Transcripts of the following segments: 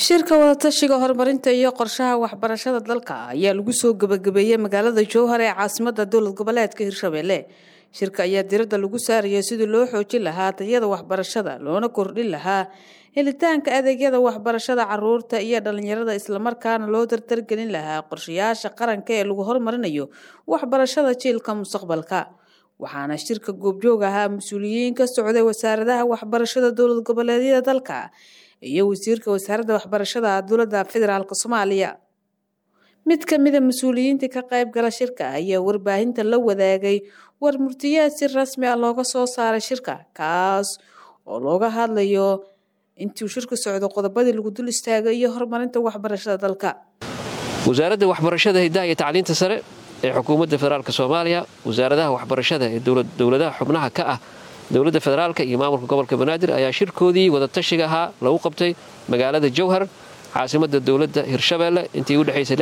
shirka wadatashiga horumarinta iyo qorshaha waxbarashada dalka ayaa lagu soo gebagabeeyey magaalada jowhar ee caasimada dowlad goboleedka hirshabelle shirka ayaa diradda lagu saaraya sidii loo xoojin lahaa tayada waxbarashada loona kordhin lahaa helitaanka adeegyada waxbarashada caruurta iyo dhalinyarada islamarkaana loo dardargelin lahaa qorshayaasha qaranka ee lagu horumarinayo waxbarashada jiilka mustaqbalka waxaana shirka goobjoog ahaa mas-uuliyiin ka socday wasaaradaha waxbarashada dowlad goboleedyada dalka iyo wasiirka wasaaradda waxbarashada dowladda federaalk soomaaliya mid ka mida mas-uuliyiintii ka qayb gala shirka ayaa warbaahinta la wadaagay war murtiyeed si rasmi ah looga soo saaray shirka kaas oo looga hadlayo intuu shirka socdo qodobadii lagu dul istaagay iyo horumarinta waxbarashada dalka wasaaradda waxbarashada hiddaha iyo tacliinta sare ee xukuumadda federaalk soomaaliya wasaaradaha waxbarashada ee dowladaha xubnaha ka ah dowladda federaalk iyo maamulka gobolka banaadir ayaa shirkoodii wadatashiga ahaa lagu qabtay magaalada jowhar caasimada dowladda hirshabeelle intii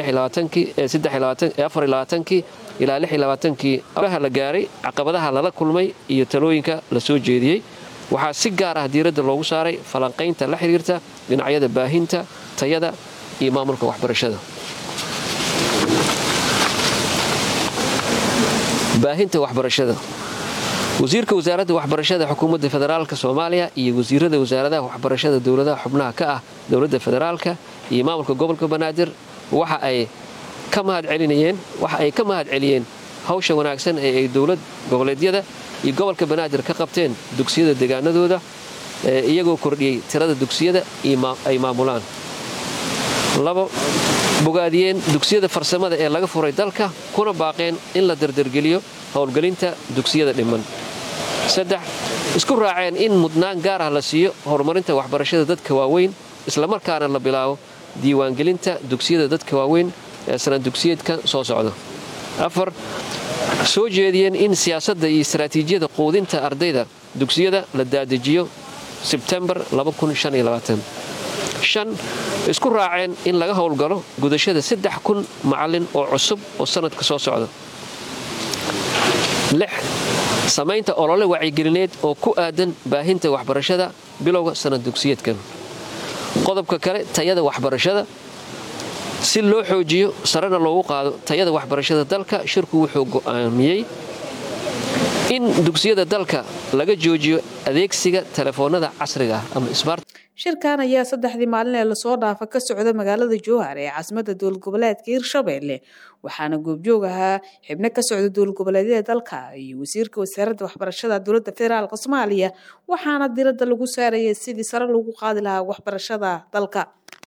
udhexaysay ilaa kii abaha la gaaray caqabadaha lala kulmay iyo talooyinka la soo jeediyey waxaa si gaar ah diiradda loogu saaray falanqaynta la xiriirta dhinacyada baahinta tayada iyo maamulka waxbarashada baahinta waxbarashada wasiirka wasaaradda waxbarashada xukuumadda federaalk soomaaliya iyo wasiirada wasaaradaha waxbarashada dowladaha xubnaha ka ah dowladda federaalka iyo maamulka gobolka banaadir waxa ay ka mahad celinayeen waxa ay ka mahad celiyeen hawsha wanaagsan ee ay dowlad goboleedyada iyo gobolka banaadir ka qabteen dugsiyada deegaanadooda iyagoo kordhiyey tirada dugsiyada ay maamulaan labo bogaadiyeen dugsiyada farsamada ee laga furay dalka kuna baaqeen in la dardargeliyo howlgelinta dugsiyada dhiman saddex isku raaceen in mudnaan gaar ah la siiyo horumarinta waxbarashada dadka waaweyn islamarkaana la bilaabo diiwaangelinta dugsiyada dadka waaweyn ee sanad dugsiyeedka soo socda afar soo jeediyeen in siyaasadda iyo istaraatiijiyada quudinta ardayda dugsiyada la daadejiyo sebtembar shan isku raaceen in laga howlgalo gudashada saddex kun macallin oo cusub oo sanadka soo socda lix samaynta olole wacyigelineed oo ku aadan baahinta waxbarashada bilowga sanad dugsiyeedkan qodobka kale tayada waxbarashada si loo xoojiyo sarena loogu qaado tayada waxbarashada dalka shirku wuxuu go'aamiyey in dugsiyada dalka laga joojiyo adeegsiga telefoonada casriga ah ama smart shirkan ayaa saddexdii maalin ee lasoo dhaafa ka socda magaalada jowhar ee caasimada dowlad goboleedka hirshabelle waxaana goobjoog ahaa xibno ka socda dowlad goboleedyada dalka iyo wasiirka wasaaradda waxbarashada dowladda federaalk soomaaliya waxaana diradda lagu saarayay sidii sare lagu qaadi lahaa waxbarashada dalka